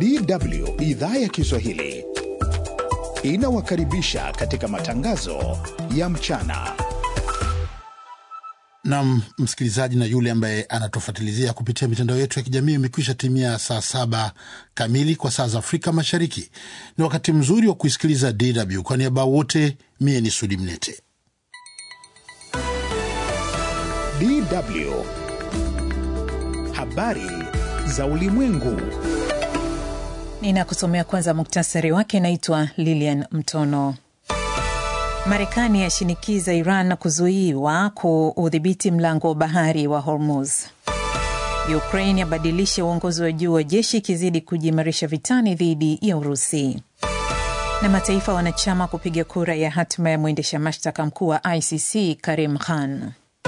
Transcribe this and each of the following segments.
DW idhaa ya Kiswahili inawakaribisha katika matangazo ya mchana. Nam msikilizaji na yule ambaye anatufuatilizia kupitia mitandao yetu ya kijamii, imekwisha timia saa saba kamili kwa saa za Afrika Mashariki. Ni wakati mzuri wa kuisikiliza DW. Kwa niaba wote, mie ni Sudi Mnete. DW habari za ulimwengu. Ninakusomea kwanza muktasari wake. Naitwa Lilian Mtono. Marekani yashinikiza Iran kuzuiwa kuudhibiti mlango wa bahari wa Hormuz. Ukraine yabadilisha uongozi wa juu wa jeshi ikizidi kujiimarisha vitani dhidi ya Urusi. Na mataifa wanachama kupiga kura ya hatima ya mwendesha mashtaka mkuu wa ICC Karim Khan.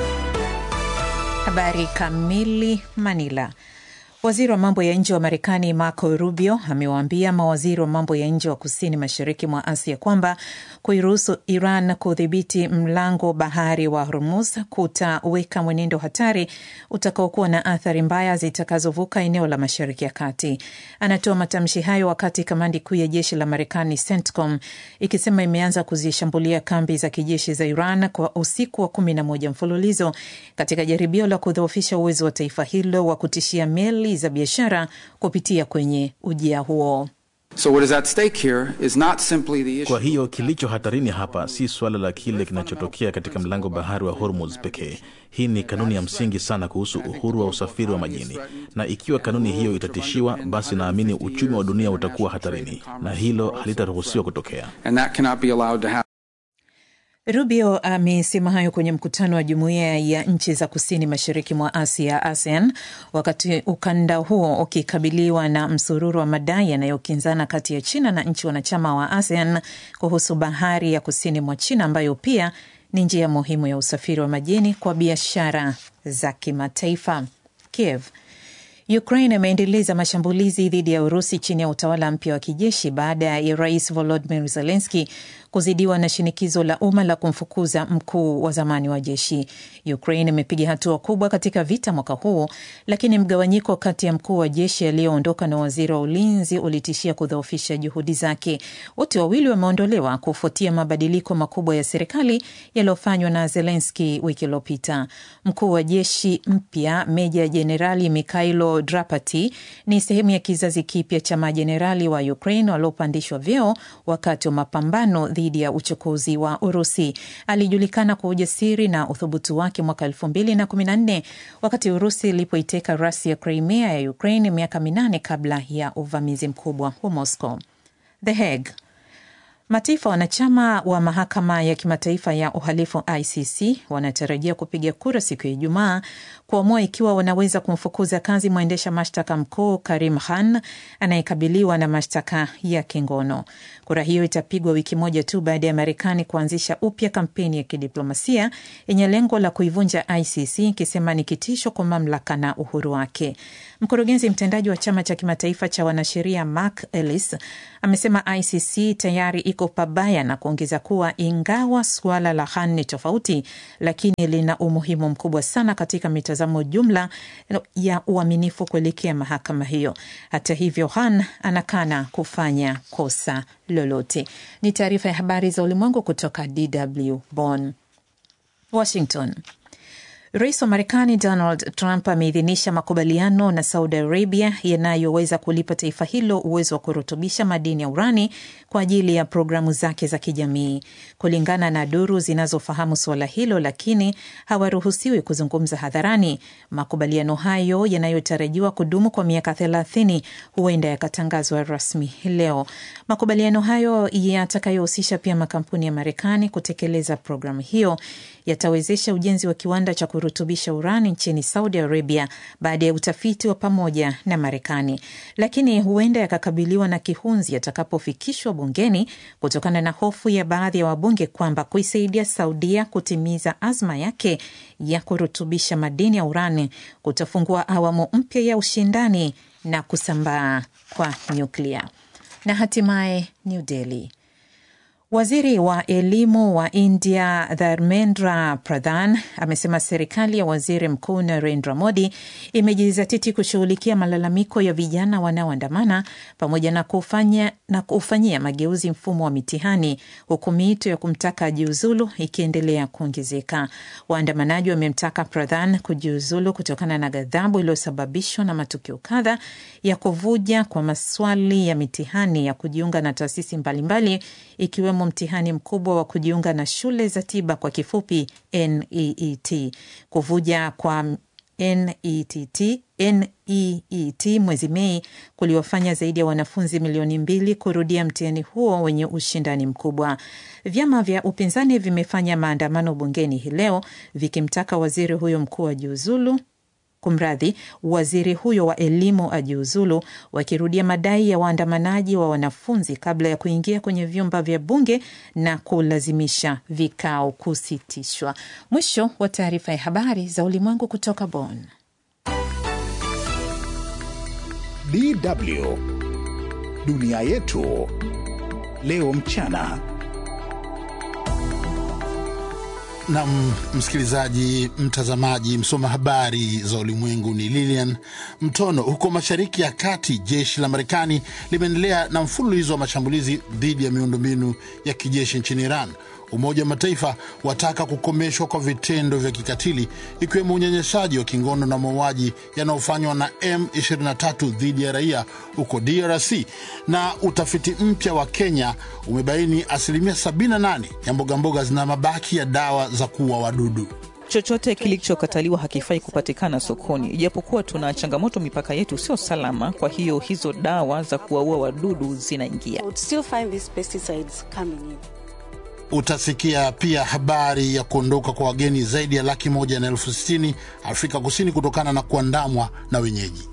Habari kamili. Manila. Waziri wa mambo ya nje wa Marekani Marco Rubio amewaambia mawaziri wa mambo ya nje wa kusini mashariki mwa Asia kwamba kuiruhusu Iran kudhibiti mlango bahari wa Hormuz kutaweka mwenendo hatari utakaokuwa na athari mbaya zitakazovuka eneo la Mashariki ya Kati. Anatoa matamshi hayo wakati kamandi kuu ya jeshi la Marekani CENTCOM ikisema imeanza kuzishambulia kambi za kijeshi za Iran kwa usiku wa kumi na moja mfululizo katika jaribio la kudhoofisha uwezo wa taifa hilo wa kutishia meli za biashara kupitia kwenye ujia huo. So what is at stake here is not simply the issue. Kwa hiyo kilicho hatarini hapa si suala la kile kinachotokea katika mlango bahari wa Hormuz pekee. Hii ni kanuni ya msingi sana kuhusu uhuru wa usafiri wa majini, na ikiwa kanuni hiyo itatishiwa, basi naamini uchumi wa dunia utakuwa hatarini, na hilo halitaruhusiwa kutokea. And that cannot be allowed to happen. Rubio amesema hayo kwenye mkutano wa jumuiya ya nchi za kusini mashariki mwa Asia, ASEAN, wakati ukanda huo ukikabiliwa na msururu wa madai yanayokinzana kati ya China na nchi wanachama wa ASEAN kuhusu bahari ya kusini mwa China ambayo pia ni njia muhimu ya usafiri wa majini kwa biashara za kimataifa. Kiev Ukraine imeendeleza mashambulizi dhidi ya Urusi chini ya utawala mpya wa kijeshi baada ya rais Volodymyr Zelensky kuzidiwa na shinikizo la umma la kumfukuza mkuu wa zamani wa jeshi. Ukraine imepiga hatua kubwa katika vita mwaka huu, lakini mgawanyiko kati ya mkuu wa jeshi aliyoondoka na waziri wa ulinzi ulitishia kudhoofisha juhudi zake. Wote wawili wameondolewa kufuatia mabadiliko makubwa ya serikali yaliyofanywa na Zelensky wiki iliyopita. Mkuu wa jeshi mpya Meja Jenerali Mikhailo Drapati ni sehemu ya kizazi kipya cha majenerali wa Ukraine waliopandishwa vyeo wakati wa mapambano dhidi ya uchokozi wa Urusi. Alijulikana kwa ujasiri na uthubutu wake mwaka elfu mbili na kumi na nne wakati Urusi ilipoiteka rasi ya Crimea ya Ukraine miaka minane kabla ya uvamizi mkubwa wa Moscow. The Hague. Mataifa wanachama wa mahakama ya kimataifa ya uhalifu ICC wanatarajia kupiga kura siku ya Ijumaa kuamua ikiwa wanaweza kumfukuza kazi mwendesha mashtaka mkuu Karim Khan anayekabiliwa na mashtaka ya kingono. Kura hiyo itapigwa wiki moja tu baada ya Marekani kuanzisha upya kampeni ya kidiplomasia yenye lengo la kuivunja ICC ikisema ni kitisho kwa mamlaka na uhuru wake. Mkurugenzi mtendaji wa chama cha kimataifa cha wanasheria Mark Ellis amesema ICC tayari iko pabaya na kuongeza kuwa ingawa suala la Khan ni tofauti, lakini lina umuhimu mkubwa sana katika mitazamo jumla ya uaminifu kuelekea mahakama hiyo. Hata hivyo, Khan anakana kufanya kosa lolote. Ni taarifa ya habari za ulimwengu kutoka DW Bonn. Washington. Rais wa Marekani Donald Trump ameidhinisha makubaliano na Saudi Arabia yanayoweza kulipa taifa hilo uwezo wa kurutubisha madini ya urani kwa ajili ya programu zake za kijamii. Kulingana na duru zinazofahamu suala hilo, lakini hawaruhusiwi kuzungumza hadharani. Makubaliano hayo yanayotarajiwa kudumu kwa miaka thelathini huenda yakatangazwa rasmi leo. Makubaliano hayo yatakayohusisha pia makampuni ya Marekani kutekeleza programu hiyo yatawezesha ujenzi wa kiwanda cha kurutubisha urani nchini Saudi Arabia baada ya utafiti wa pamoja na Marekani, lakini huenda yakakabiliwa na kihunzi yatakapofikishwa bungeni kutokana na hofu ya baadhi ya wabunge kwamba kuisaidia Saudia kutimiza azma yake ya kurutubisha madini ya urani kutafungua awamu mpya ya ushindani na kusambaa kwa nyuklia. Na hatimaye New Delhi Waziri wa elimu wa India Dharmendra Pradhan amesema serikali ya waziri mkuu Narendra Modi imejizatiti kushughulikia malalamiko ya vijana wanaoandamana pamoja na kufanya na kufanyia mageuzi mfumo wa mitihani, huku miito ya kumtaka ajiuzulu ikiendelea kuongezeka. Waandamanaji wamemtaka Pradhan kujiuzulu kutokana na ghadhabu iliyosababishwa na matukio kadha ya kuvuja kwa maswali ya mitihani ya kujiunga na taasisi mbalimbali ikiwemo mtihani mkubwa wa kujiunga na shule za tiba kwa kifupi NEET. Kuvuja kwa NETT, NEET mwezi Mei kuliwafanya zaidi ya wanafunzi milioni mbili kurudia mtihani huo wenye ushindani mkubwa. Vyama vya upinzani vimefanya maandamano bungeni hii leo vikimtaka waziri huyo mkuu ajiuzulu Kumradhi, waziri huyo wa elimu ajiuzulu, wakirudia madai ya waandamanaji wa wanafunzi kabla ya kuingia kwenye vyumba vya bunge na kulazimisha vikao kusitishwa. Mwisho wa taarifa ya habari za ulimwengu kutoka Bonn. DW dunia yetu leo mchana. Na msikilizaji, mtazamaji, msoma habari za ulimwengu ni Lilian Mtono. Huko Mashariki ya Kati, jeshi la Marekani limeendelea na mfululizo wa mashambulizi dhidi ya miundombinu ya kijeshi nchini Iran. Umoja wa Mataifa wataka kukomeshwa kwa vitendo vya kikatili ikiwemo unyanyasaji wa kingono na mauaji yanayofanywa na M23 dhidi ya raia huko DRC. Na utafiti mpya wa Kenya umebaini asilimia 78 ya mbogamboga zina mabaki ya dawa za kuua wadudu. Chochote kilichokataliwa hakifai kupatikana sokoni, ijapokuwa tuna changamoto, mipaka yetu sio salama. Kwa hiyo hizo dawa za kuwaua wadudu zinaingia. Utasikia pia habari ya kuondoka kwa wageni zaidi ya laki moja na elfu sitini Afrika Kusini kutokana na kuandamwa na wenyeji.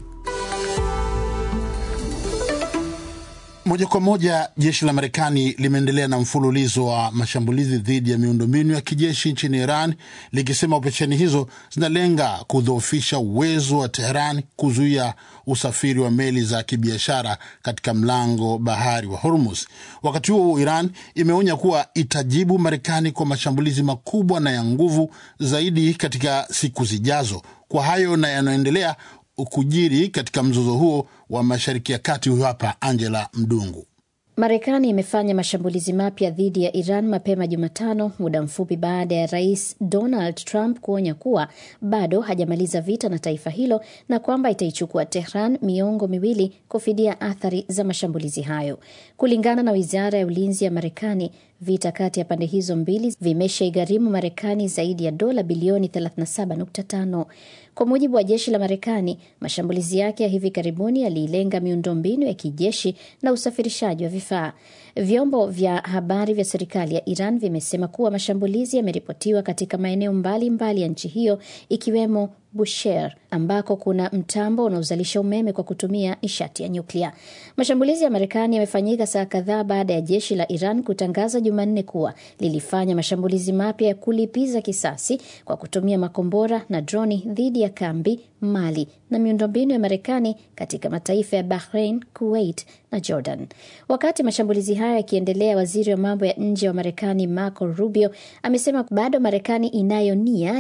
Moja kwa moja, jeshi la Marekani limeendelea na mfululizo wa mashambulizi dhidi ya miundombinu ya kijeshi nchini Iran, likisema operesheni hizo zinalenga kudhoofisha uwezo wa Teheran kuzuia usafiri wa meli za kibiashara katika mlango bahari wa Hormuz. Wakati huo Iran imeonya kuwa itajibu Marekani kwa mashambulizi makubwa na ya nguvu zaidi katika siku zijazo. Kwa hayo na yanayoendelea kujiri katika mzozo huo wa Mashariki ya Kati, huyo hapa Angela Mdungu. Marekani imefanya mashambulizi mapya dhidi ya Iran mapema Jumatano, muda mfupi baada ya rais Donald Trump kuonya kuwa bado hajamaliza vita na taifa hilo na kwamba itaichukua Tehran miongo miwili kufidia athari za mashambulizi hayo. Kulingana na wizara ya ulinzi ya Marekani, vita kati ya pande hizo mbili vimeshaigharimu Marekani zaidi ya dola bilioni 37.5. Kwa mujibu wa jeshi la Marekani, mashambulizi yake ya hivi karibuni yaliilenga miundombinu ya kijeshi na usafirishaji wa vifaa. Vyombo vya habari vya serikali ya Iran vimesema kuwa mashambulizi yameripotiwa katika maeneo mbalimbali ya nchi hiyo ikiwemo Bushehr ambako kuna mtambo unaozalisha umeme kwa kutumia nishati ya nyuklia. Mashambulizi ya Marekani yamefanyika saa kadhaa baada ya jeshi la Iran kutangaza Jumanne kuwa lilifanya mashambulizi mapya ya kulipiza kisasi kwa kutumia makombora na droni dhidi ya kambi, mali na miundombinu ya Marekani katika mataifa ya Bahrain, Kuwait na Jordan. Wakati mashambulizi hayo yakiendelea, waziri wa mambo ya nje wa Marekani Marco Rubio amesema bado Marekani inayo nia